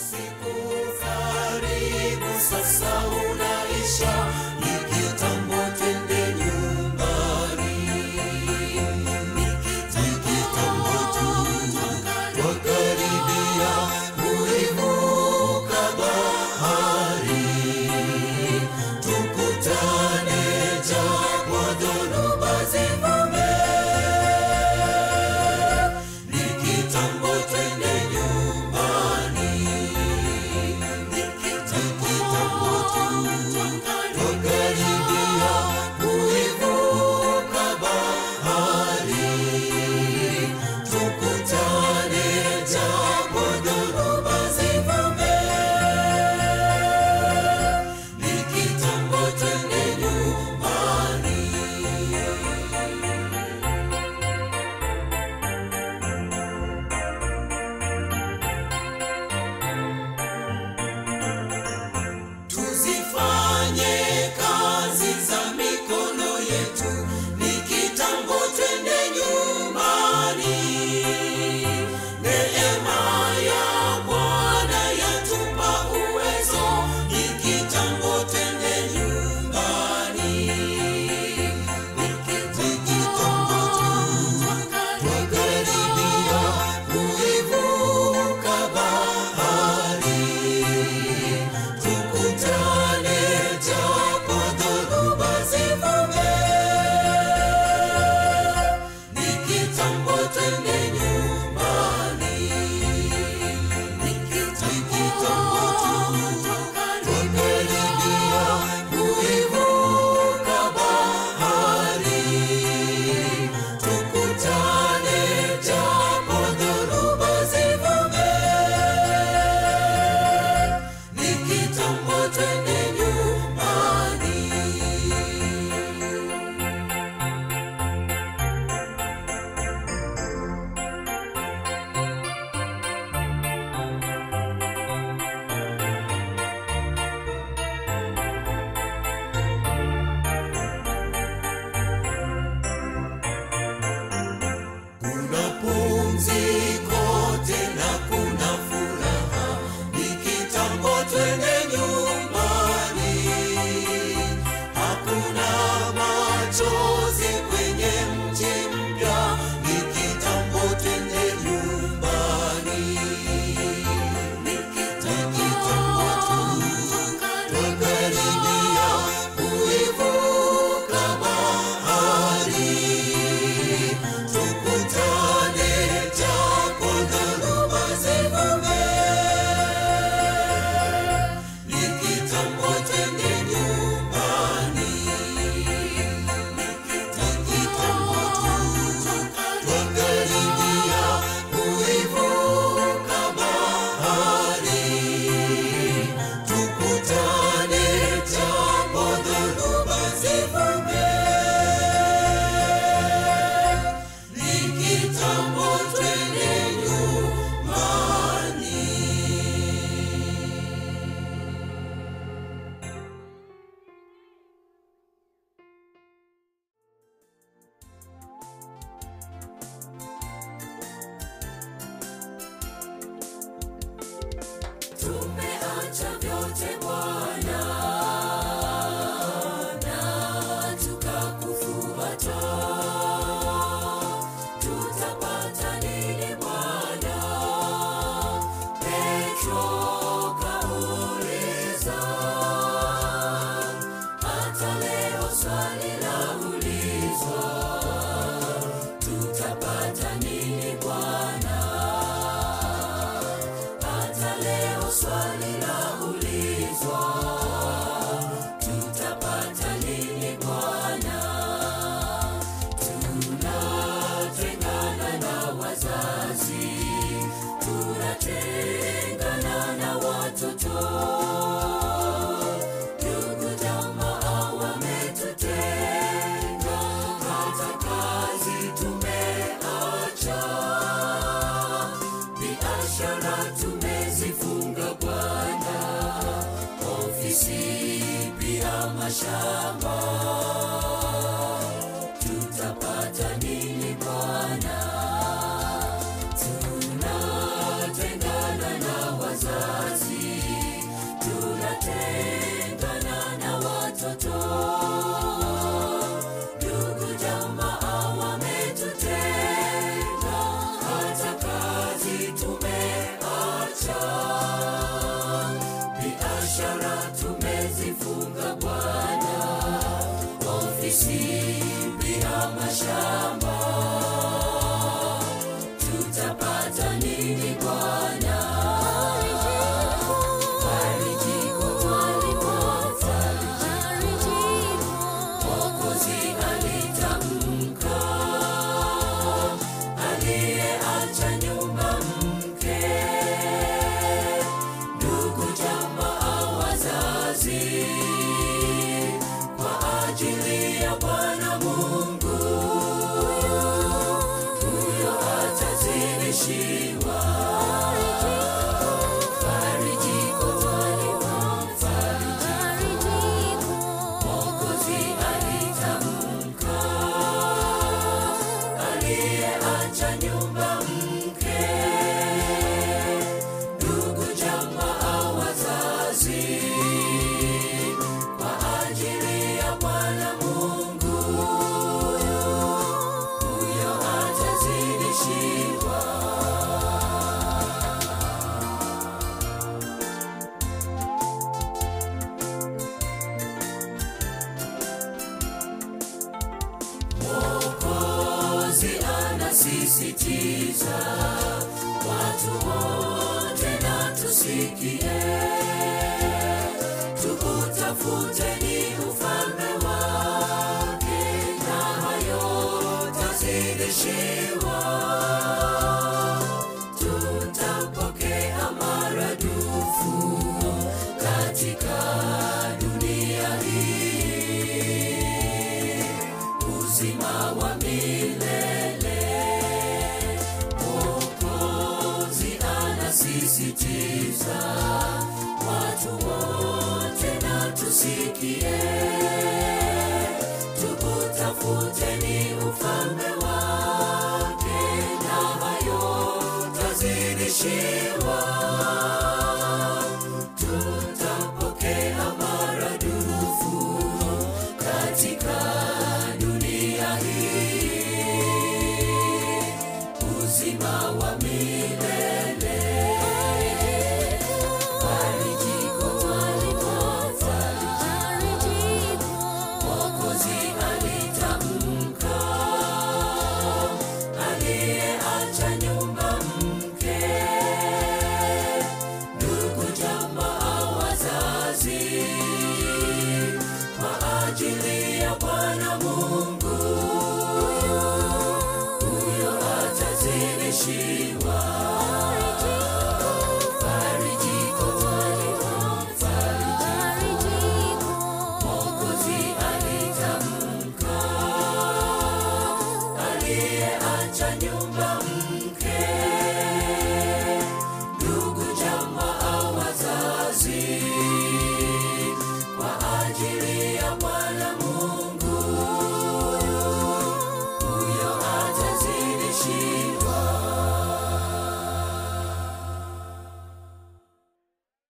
Usiku karibu sasa unaisha, ni kitambo twende nyumbani. Ni kitambo tu twakaribia kuivuka bahari, tukutane japo dhoruba zivume. Ni kitambo twende nyumbani. Ni kitambo tu twakaribia kuivuka bahari, tukutane japo dhoruba zivume. Ni kitambo twende nyumbani. Tuzifanye kazi za mikono yetu, ni kitambo twende nyumbani. Neema ya Bwana yatupa uwezo, ni kitambo twende nyumbani. Ni kitambo tu twakaribia kuivuka bahari tukutane japo dhoruba zivume. Ni kitambo twende nyumbani. Ni kitambo tu twakaribia kuivuka bahari, tukutane japo dhoruba zivume. Ni kitambo twende nyumbani. Kuna pumziko tena kuna furaha, ni kitambo twende nyumbani. Hakuna machozi kwenye mji mpya, ni kitambo twende nyumbani. Ni kitambo tu twakaribia kuivuka bahari tukutane japo dhoruba zivume. Ni kitambo twende nyumbani. Ni kitambo tu twakaribia kuivuka bahari, tukutane japo dhoruba zivume. Ni kitambo twende nyumbani. Tumeacha vyote Bwana na tukakufuata, tutapata nini Bwana? Petro kauliza, hata leo swali laulizwa, tutapata nini Bwana? Hata leo swali laulizwa, tutapata nini Bwana? Tunatengana na wazazi, tunatengana na watoto, ndugu jamaa wametutenga, hata kazi tumeacha biashara tumezifunga Bwana, ofisi pia mashamba, tutapata nini Bwana? Tunatengana na wazazi anasisitiza watu wote na tusikie tukutafuteni ufalme wake na hayo tazidishiwa tutapokea maradufu katika dunia hii uzima wa milele Mwokozi anasisitiza watu wote na tusikie tukutafuteni ufalme wake na hayo tazidishiwa tutapokea maradufu katika dunia hii uzima wa milele farijiko farijiko mwokozi alitamka aliyeacha nyumba mke ndugu jamaa wazazi kwa ajili ya bwana mungu huyo atazidishiwa farijiko farijiko mwokozi alitamka aliyeacha nyumba mke ndugu jamaa wazazi kwa ajili ya bwana